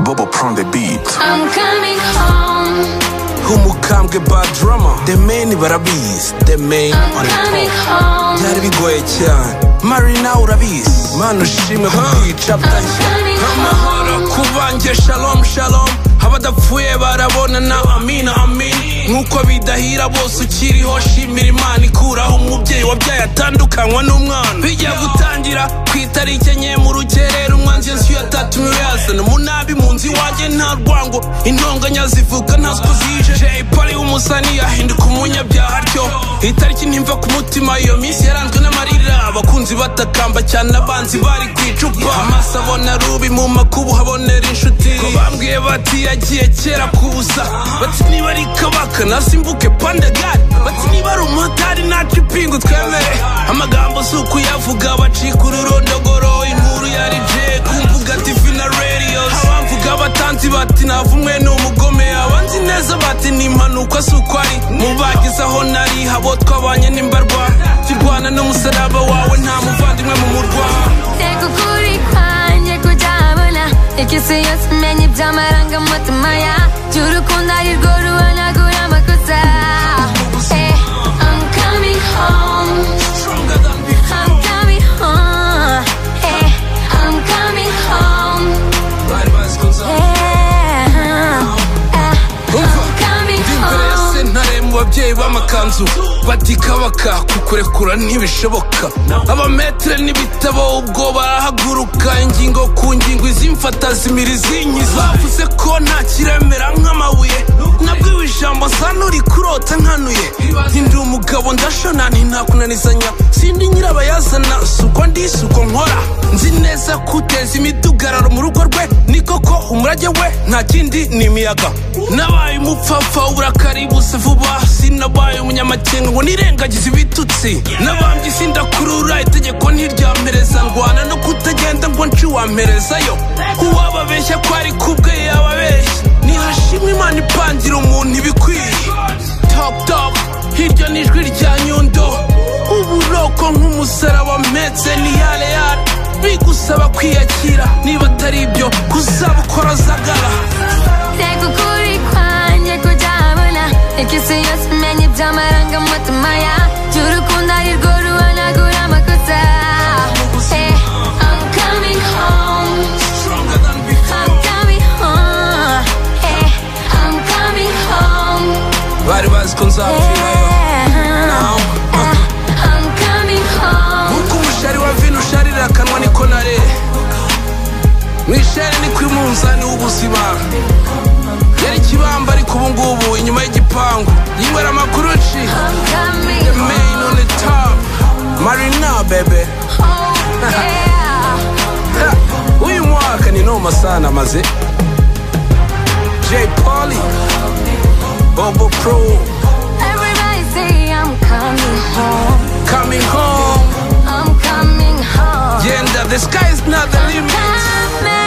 bobo prone the beat I'm coming home, umukambwe bad drama the main barabizi the main I'm on the coming top home, byari bigoye cyane marina urabizi mana ushime kubica bwacya amahoro kubanjye shalom shalom abadapfuye barabonana amina amina nk'uko bidahira bose ukiriho shimira imana ikuraho umubyeyi wabyaye atandukanywa n'umwana bijya gutangira ku itariki enye mu rukerera umwanzi yensi ya tatu mirazana munabi mu nzu iwanjye nta rwango intonganya zivuga ntaswe zije jay polly w'umusani yahinduka umunyabyaha atyo itariki ntimva ku mutima iyo minsi yaranzwe n'amarira abakunzi batakamba cyane abanzi bari ku icupa amaso abona rubi mu makubu habonera inshuti ko bambwiye bati yagiye kera ku busa bati niba ari kabaka nasimbuke pandagari bati niba ari umumotari ntacu ipingu twemere amagambo si ukuyavuga bacika ururondogoro inkuru yari jay ku mbuga tivi na radios abamvuga abatanzi bati navumwe ni umugome abanzi neza bati ni impanuka si uko ari mu bagize aho nari habo twabanye n'imbarwa kirwana n'umusaraba wawe nta muvandimwe mu murwa teka ukuri kwanjye kutabona ikisi yose umenye iby'amarangamutima ya by'urukundo ari rwo ruhanagura amakosa Eh, I'm coming home, I'm coming home, Eh, I'm coming home, Yeah, Ah, I'm coming imbere ya home. sentare mu babyeyi b'amakanzu bati kabaka kukurekura ntibishoboka abametere n'ibitabo ubwo barahaguruka ingingo ku ngingo izimfata zimira izinyiza bavuze ko nta kiremera nk'amabuye nabwiwe ijambo nsana uri kurota nkanuye ndi umugabo ndashona ntakunanizanya sindi nyirabayazana si uko ndi si uko nkora nzi neza ko uteza imidugararo mu rugo rwe ni koko umurage we nta kindi ni imiyaga nabaye umupfapfa uburakari busa vuba sinabaye umunyamakenga ngo nirengagize ibitutsi nabambye sindakurura itegeko ntiryampereza ndwana no kutagenda ngo nci wamperezayo uwababeshya ko ari kubwe yababeshya nihashimwe imana ipangira umuntu ibikwiye top top hirya n'ijwi rya nyundo uburoko nk'umusaraba mpetse ni yale yale bigusaba kwiyakira niba atari ibyo kuzabukora zagara Teka ukuri kwanjye kutabona Ikisi yose umenye iby'amarangamutima ya By'urukundo ari rwo ruhanagura amakosa Eh, I'm coming home, I'm coming home Eh, I'm coming home bari bazi ko nzapfirayo Yeah, ah, I'm coming home nk'uko umushari wa vino usharira akanwa niko nare mu ishari ni ku munzani w'ubuzima yari ikibamba ariko ubu ngubu inyuma y'igipangu yinywera amakuru ci I'm coming the home main on the top marina bebe yeah Ha, uyu mwaka ni noma sana maze j poli bobo pro Everybody say I'm coming home coming home I'm coming home. genda the sky is not the limit Coming